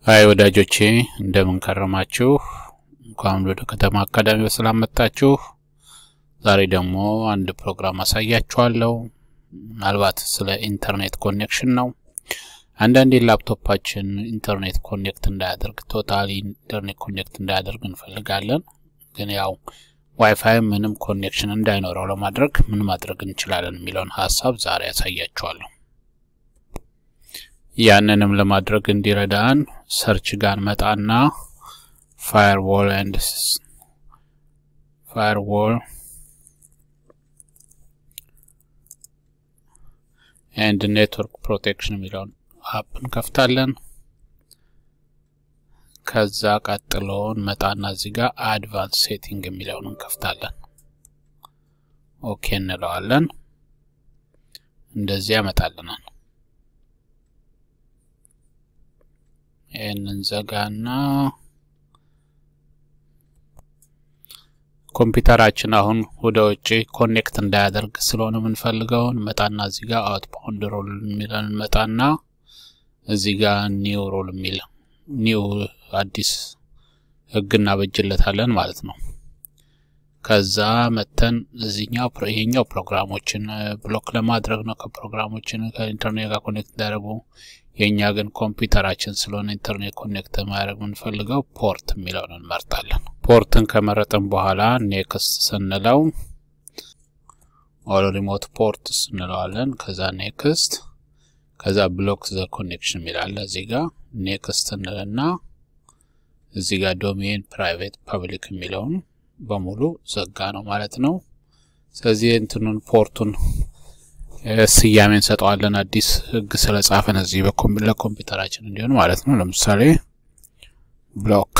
ሀይ ወዳጆቼ እንደምን ከረማችሁ? እንኳን ወደ ከተማ አካዳሚ በሰላም መጣችሁ። ዛሬ ደግሞ አንድ ፕሮግራም አሳያችኋለሁ። ምናልባት ስለ ኢንተርኔት ኮኔክሽን ነው። አንዳንዴ ላፕቶፓችን ኢንተርኔት ኮኔክት እንዳያደርግ ቶታሊ ኢንተርኔት ኮኔክት እንዳያደርግ እንፈልጋለን። ግን ያው ዋይፋይ ምንም ኮኔክሽን እንዳይኖረው ለማድረግ ምን ማድረግ እንችላለን የሚለውን ሀሳብ ዛሬ ያሳያችኋለሁ። ያንንም ለማድረግ እንዲረዳን ሰርች ጋር መጣና ፋየርዎል ኤንድ ፋየርዎል ኤንድ ኔትወርክ ፕሮቴክሽን የሚለውን አፕ እንከፍታለን። ከዛ ቀጥሎ እንመጣና እዚህ ጋር አድቫንስ ሴቲንግ የሚለውን እንከፍታለን። ኦኬ እንለዋለን። እንደዚህ ያመጣልናል። ይህንን ዘጋና ኮምፒውተራችን አሁን ወደ ውጭ ኮኔክት እንዳያደርግ ስለሆነ የምንፈልገውን መጣና እዚህ ጋር አውትባውንድ ሮል የሚለን መጣና እዚህ ጋር ኒው ሮል የሚል ኒው አዲስ ህግ እናበጅለታለን ማለት ነው። ከዛ መተን እዚህኛው ይሄኛው ፕሮግራሞችን ብሎክ ለማድረግ ነው። ከፕሮግራሞችን ከኢንተርኔት ጋር ኮኔክት እንዳያደርጉ የእኛ ግን ኮምፒውተራችን ስለሆነ ኢንተርኔት ኮኔክት ማድረግ የምንፈልገው ፖርት የሚለውን እንመርጣለን። ፖርትን ከመረጥን በኋላ ኔክስት ስንለው ኦል ሪሞት ፖርትስ እንለዋለን። ከዛ ኔክስት ከዛ ብሎክ ዘ ኮኔክሽን የሚላለ እዚህ ጋር ኔክስት እንልና እዚህ ጋር ዶሜን ፕራይቬት ፐብሊክ የሚለውን በሙሉ ዘጋ ነው ማለት ነው። ስለዚህ እንትኑን ፖርቱን ስያሜ እንሰጠዋለን። አዲስ ህግ ስለጻፈን እዚህ ለኮምፒውተራችን እንዲሆን ማለት ነው። ለምሳሌ ብሎክ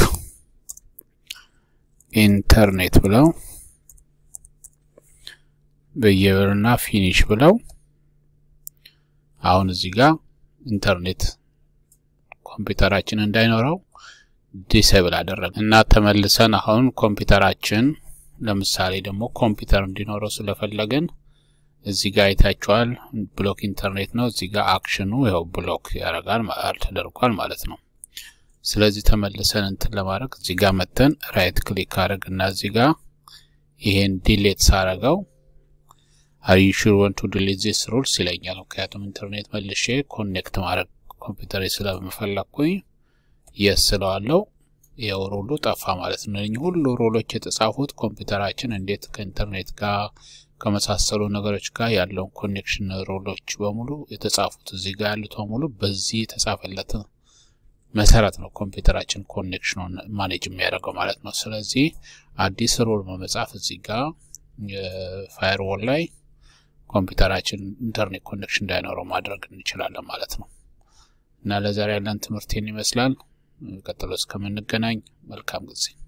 ኢንተርኔት ብለው በየብርና ፊኒሽ ብለው አሁን እዚህ ጋር ኢንተርኔት ኮምፒውተራችን እንዳይኖረው ዲሴብል አደረግ እና ተመልሰን አሁን ኮምፒውተራችን ለምሳሌ ደግሞ ኮምፒውተር እንዲኖረው ስለፈለግን እዚህ ጋር አይታችኋል። ብሎክ ኢንተርኔት ነው። እዚህ ጋር አክሽኑ ያው ብሎክ ያደርጋል ተደርጓል ማለት ነው። ስለዚህ ተመልሰን እንትን ለማድረግ እዚህ ጋር መተን ራይት ክሊክ አድርግ እና እዚህ ጋር ይሄን ዲሌት ሳረገው አር ዩ ሹር ወንት ቱ ዲሊት ዚስ ሩልስ ይለኛል። ምክንያቱም ኢንተርኔት መልሼ ኮኔክት ማድረግ ኮምፒውተር ስለምፈለግኩኝ የስ ስለዋለው ይኸው ሮሉ ጠፋ ማለት ነው። እኚህ ሁሉ ሮሎች የተጻፉት ኮምፒውተራችን እንዴት ከኢንተርኔት ጋር ከመሳሰሉ ነገሮች ጋር ያለውን ኮኔክሽን ሮሎች በሙሉ የተጻፉት እዚህ ጋር ያሉት በሙሉ በዚህ የተጻፈለት መሰረት ነው ኮምፒውተራችን ኮኔክሽኑን ማኔጅ የሚያደርገው ማለት ነው። ስለዚህ አዲስ ሮል በመጻፍ እዚህ ጋር ፋየርዎል ላይ ኮምፒውተራችን ኢንተርኔት ኮኔክሽን እንዳይኖረው ማድረግ እንችላለን ማለት ነው። እና ለዛሬ ያለን ትምህርት ይህን ይመስላል። ቀጥሎ እስከምንገናኝ መልካም ጊዜ